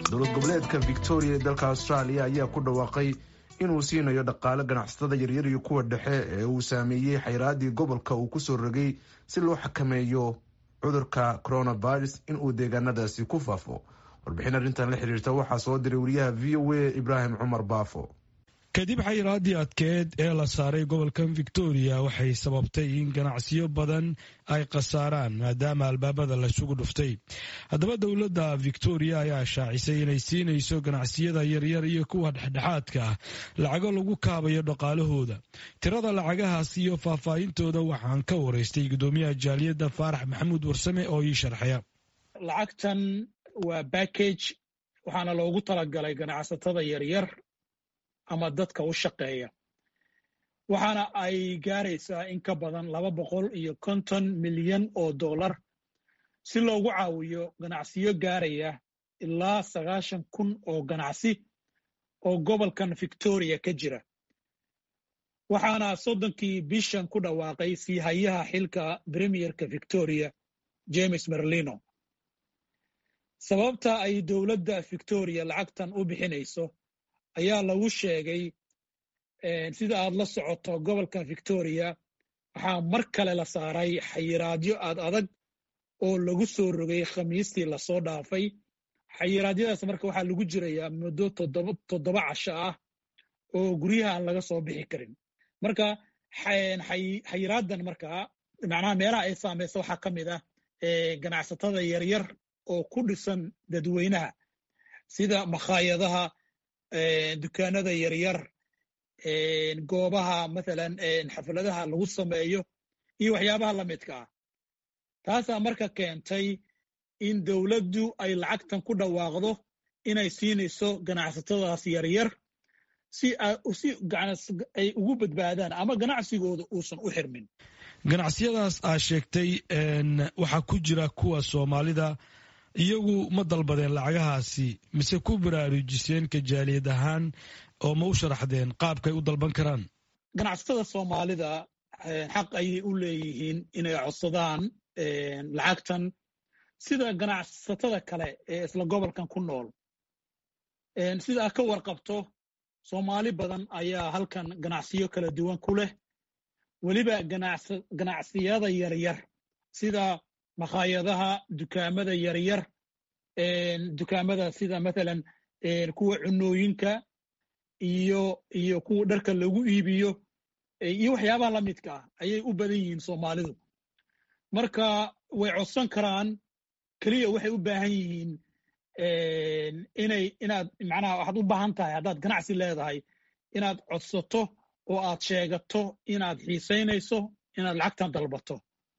dowlad goboleedka victoria ee dalka austraaliya ayaa ku dhawaaqay inuu siinayo dhaqaale ganacsatada yaryar iyo kuwa dhexe ee uu saameeyey xayraadii gobolka uu kusoo rogay si loo xakameeyo cudurka coronavirus inuu deegaanadaasi ku faafo warbixin arrintan la xiriirta waxaa soo diray wariyaha v o a ibraahim cumar baafo kadib xayiraadii adkeed ee la saaray gobolkan victoria waxay sababtay in ganacsiyo badan ay khasaaraan maadaama albaabada laisugu dhuftay haddaba dowladda victoria ayaa shaacisay inay siinayso ganacsiyada yaryar iyo kuwa dhexdhexaadka ah lacago lagu kaabayo dhaqaalahooda tirada lacagahaas iyo faahfaahintooda waxaan ka waraystay gudoomiyaha jaaliyadda faarax maxamuud warsame oo ii sharxaya lacagtan waa backage waxaana loogu talagalay ganacsatada yaryar ama dadka u shaqeeya waxaana ay gaaraysaa in ka badan laba boqol iyo konton milyan oo dollar si loogu caawiyo ganacsiyo gaaraya ilaa sagaashan kun oo ganacsi oo gobolkan victoria ka jira waxaana soddonkii bishan ku dhawaaqay sii hayaha xilka premierka victoria james merlino sababta ay dowladda victoria lacagtan u bixinayso ayaa lagu sheegay sida aad la socoto gobolkan victoria waxaa mar kale la saaray xayiraadyo aad adag oo lagu soo rogay khamiistii lasoo dhaafay xayiraadyadaas marka waxaa lagu jirayaa muddo toddoba casho ah oo guryaha aan laga soo bixi karin marka xayiraaddan markaa macnaha meelaha ay saamaysa waxaa ka mid ah ganacsatada yaryar oo ku dhisan dadweynaha sida makhaayadaha dukaanada yaryar goobaha mathalan xafladaha lagu sameeyo iyo waxyaabaha la midka ah taasaa marka keentay in dowladdu ay lacagtan ku dhawaaqdo inay siinayso ganacsatadaas yaryar si ay ugu badbaadaan ama ganacsigooda uusan u xirmin ganacsiyadaas aa sheegtay waxaa ku jira kuwa soomaalida iyagu ma dalbadeen lacagahaasi mise ku baraarujiseen kajaaliyad ahaan oo ma u sharaxdeen qaabkay u dalban karaan ganacsatada soomaalida xaq ayay u leeyihiin inay codsadaan lacagtan sida ganacsatada kale ee isla gobolkan ku nool sida aad ka warqabto soomaali badan ayaa halkan ganacsiyo kala duwan ku leh weliba ganacsiyada yaryar sida makhaayadaha dukaamada yaryar dukaamada sida mathalan kuwa cunooyinka iyo iyo kuwa dharka lagu iibiyo iyo waxyaabaha la midka ah ayay u badan yihiin soomaalidu marka way codsan karaan keliya waxay u baahan yihiin inay inaad macnaha waxaad u baahan tahay haddaad ganacsi leedahay inaad codsato oo aad sheegato inaad xiisaynayso inaad lacagtan dalbato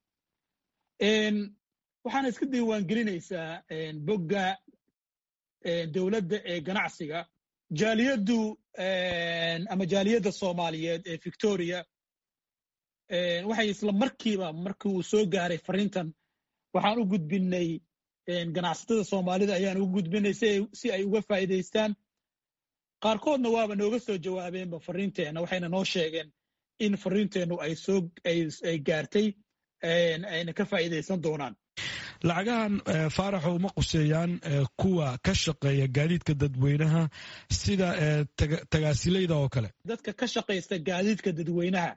waxaana iska diiwaangelinaysaa bogga dowladda ee ganacsiga jaaliyaddu ama jaaliyadda soomaaliyeed ee victoria waxay isla markiiba markii uu soo gaaray fariintan waxaan u gudbinay ganacsatada soomaalida ayaan ugu gudbinay si ay uga faa'iidaystaan qaarkoodna waaba nooga soo jawaabeenba fariinteenna waxayna noo sheegeen in fariinteennu ay soo ay gaartay ayna ka faa'iidaysan doonaan lacagahan faaraxo uma quseeyaan kuwa ka shaqeeya gaadiidka dadweynaha sida tagaasilayda oo kale dadka ka shaqaysta gaadiidka dadweynaha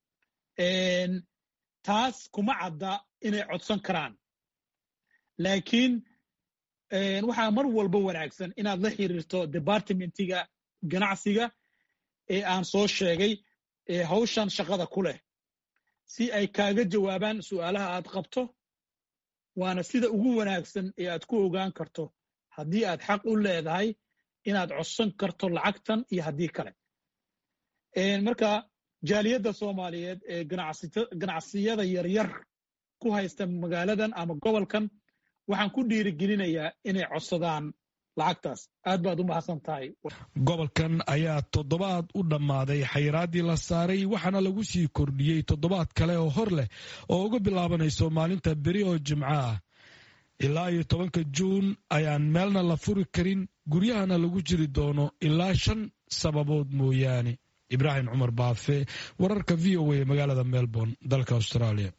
taas kuma cadda inay codsan karaan laakiin waxaa mar walba wanaagsan inaad la xiriirto departmentiga ganacsiga ee aan soo sheegay ee hawshan shaqada ku leh si ay kaaga jawaabaan su'aalaha aad qabto waana sida ugu wanaagsan ee aad ku ogaan karto haddii aad xaq u leedahay inaad codsan karto lacagtan iyo haddii kale marka jaaliyadda soomaaliyeed ee ganacsiyada yaryar ku haysta magaaladan ama gobolkan waxaan ku dhiirigelinayaa inay codsadaan lacagtaas aad baad u mahadsan tahay gobolkan ayaa toddobaad u dhammaaday xayiraaddii la saaray waxaana lagu sii kordhiyey toddobaad kale oo hor leh oo uga bilaabanayso maalinta beri oo jimco ah ilaa iyo tobanka juun ayaan meelna la furi karin guryahana lagu jiri doono ilaa shan sababood mooyaane ibraahim cumar baafe wararka v o a magaalada melbourne dalka australia